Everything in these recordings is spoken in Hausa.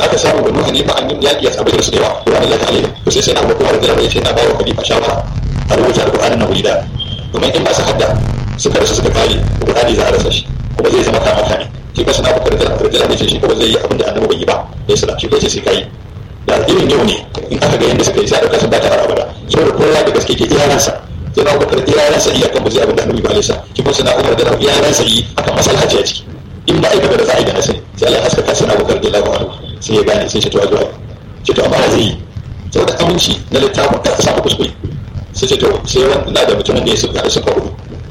aka samu banu hanifa an yi yaƙi a sabai da su da yawa qur'ani la ta'ala to sai sai na abu kuma da ya ce na bawa khalifa shawara a rubuta alqur'ani na wurida domin in masu hadda suka rasa suka kare qur'ani za a rasa shi kuma zai zama kama kame shi ba sana bukar da da da ce shi kuma zai yi abin da annabi bai yi ba ya sala shi ko sai kai da irin yau ne in aka ga yanda suka yi sai aka san ba ta fara abada saboda kowa da gaske ke iyalansa sai na bukar iyalansa iya kan bazai abin da annabi ba alisa shi kuma sana umar da iyalansa yi akan maslaha ce a ciki in ba aikata da za a yi da nasiri sai Allah ya haskaka sana bukar da lawa sai ya gane sai shi to a zuwa ce to amma zai yi saboda aminci na littafin ka samu kuskure sai ce to sai wanda da mutumin da ya suka da suka hudu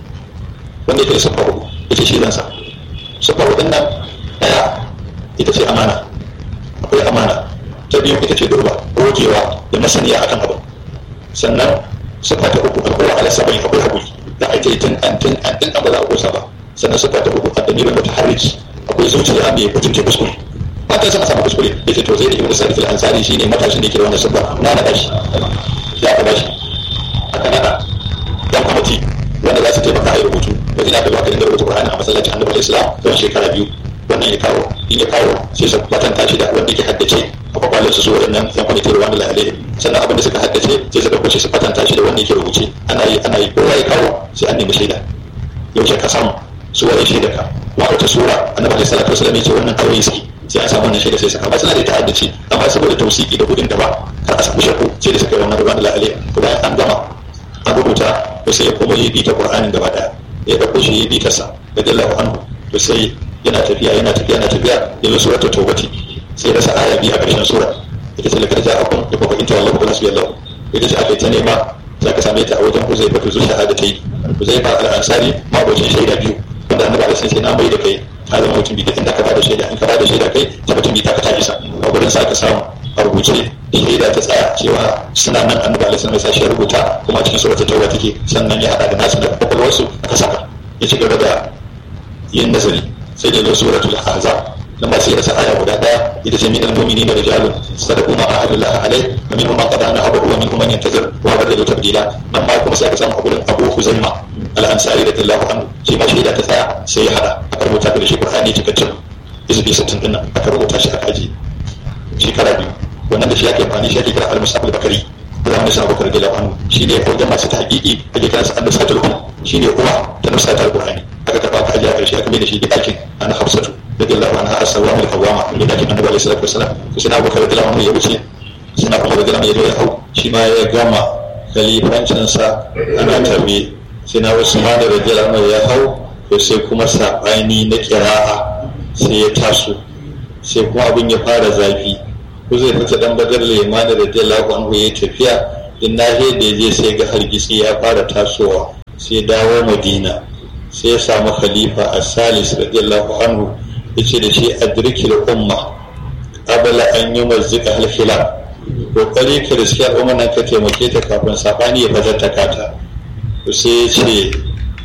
wanda yake da suka hudu yace shi zansa suka hudun nan daya ita ce amana akwai amana ta biyu ita ce durba gogewa da masaniya akan abu sannan suka ta uku alƙura ala sabai akwai haƙuri da ake tun an tun an tun ba za a kosa ba sannan suka ta uku a dalilin mutaharriki akwai zuciya mai mutunce kuskure mata suna samu kuskure yace to zai da ibnu sarif al-ansari shine matashin da yake da wannan sabba na na bashi ya ka bashi aka nada dan kwamiti wanda za su taimaka a yi rubutu da ina da ba da rubutu Qur'ani a masallacin Annabi Islam don shekara biyu wannan ya kawo in ya kawo sai su kwatanta shi da wanda ke haddace a kwakwalin su su waɗannan yan kwamiti ruwan da lalai sannan abin da suka haddace sai su ɗauko shi su kwatanta shi da wanda ke rubuce ana yi ana yi kowa ya kawo sai an nemi shaida yaushe ka samu su wani shaida ka wa wata sura Annabi sallallahu alaihi wasallam ya ce wannan kawai suke sai an samu wannan shaida sai saka ba suna da ta'addaci amma saboda tausiki da gudun da ba kar a samu shakku sai da suka yi wannan ruwan da lalai kuma an gama an rubuta to sai ya koma yi bita qur'anin gaba daya ya dauko shi yi bita sa radiyallahu anhu to sai yana tafiya yana tafiya yana tafiya ya zo suratul tawbati sai ya rasa aya biyu a ƙarshen sura ita ce lakar ja'akum da kuma in tawallahu fa nasbiyallahu ita ce aka ta nema za ka same ta a wajen Huzaifa to zuwa shahada ta yi Huzaifa al-Ansari ma bocin shaida biyu wanda annabi alaihi sai na mai da kai ka zama mutum bi inda ka bada shaida in ka bada shaida kai ta mutum bi ta ka ta isa a gurin sa ka samu a rubuce shaida ta tsaya cewa suna nan annabi alaihi salam sai ya rubuta kuma cikin suratul tauba take sannan ya hada da nasu da kwakwalwarsu aka saka ya ci gaba da yin nazari sai da zo suratul ahzab dan ba sai rasa aya guda daya ita ce minal mu'minin da rijalun sadaqu ma ahadullah alai wa minhum man qada nahabu wa minhum man yantazir wa badala tabdila nan ba kuma sai aka samu gurin Abu Huzaima al-Ansari radiyallahu anhu shi ma shaida ta tsaya sai ya hada aka rubuta da shi Qur'ani cikakken izbi 60 din nan aka rubuta shi aka aji shekara biyu wannan da shi ake amfani shi ake kira al-musab al-bakari da wani sabu kar gila anhu shi ne wajen masu ta hakiki ake kira sa al-nusatul hum shi ne uwa ta nusatul qur'ani aka tafa aka aje a karshe aka mai da shi dakin ana hafsatu radiyallahu anha as-sawama al-qawama da dakin annabi alaihi salatu wasalam to sai Abu Bakar radiyallahu anhu ya wuce sai na Umar radiyallahu anhu ya hau shi ma ya gama khalifancin sa ana tarbi sai na Usman radiyallahu anhu ya hau to sai kuma sabani na qira'a sai ya taso sai kuma abin ya fara zafi ko zai fita dan badar limani da radiyallahu anhu ya tafiya in nahiya da ya je sai ga hargitsi ya fara tasowa sai dawo madina sai ya samu khalifa a salis radiyallahu anhu ya ce da shi adrikil umma abala an yi mazzika halfila kokari ka riski al'umma nan ka taimake ta kafin sabani ya fata kata sai ya ce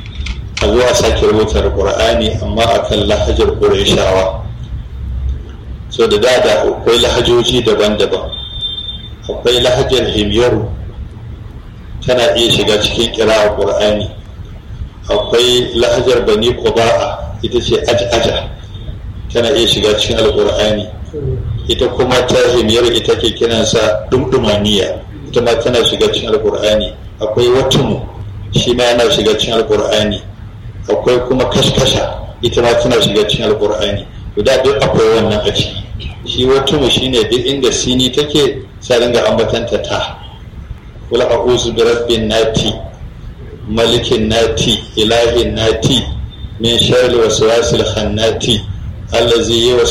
a zuwa sake rubuta qur'ani amma akan lahajar qurayshawa so da da da akwai lahajoji daban-daban akwai lahajar himyaru tana iya shiga cikin kira qur'ani akwai lahajar bani quba'a ita ce aja tana iya shiga cikin alqur'ani ita kuma ta himyar ita ke kiransa dumdumaniya ita ma tana shiga cikin alqur'ani akwai watumu shi ma yana shiga cikin alqur'ani akwai kuma kashkasha ita ma tana shiga cikin alqur'ani guda duk akwai wannan a ciki shi watumu shine duk inda sini take sai ringa ambatanta ta kula a'udhu bi rabbin nati malikin nati ilahin nati min sharri waswasil khannati allazi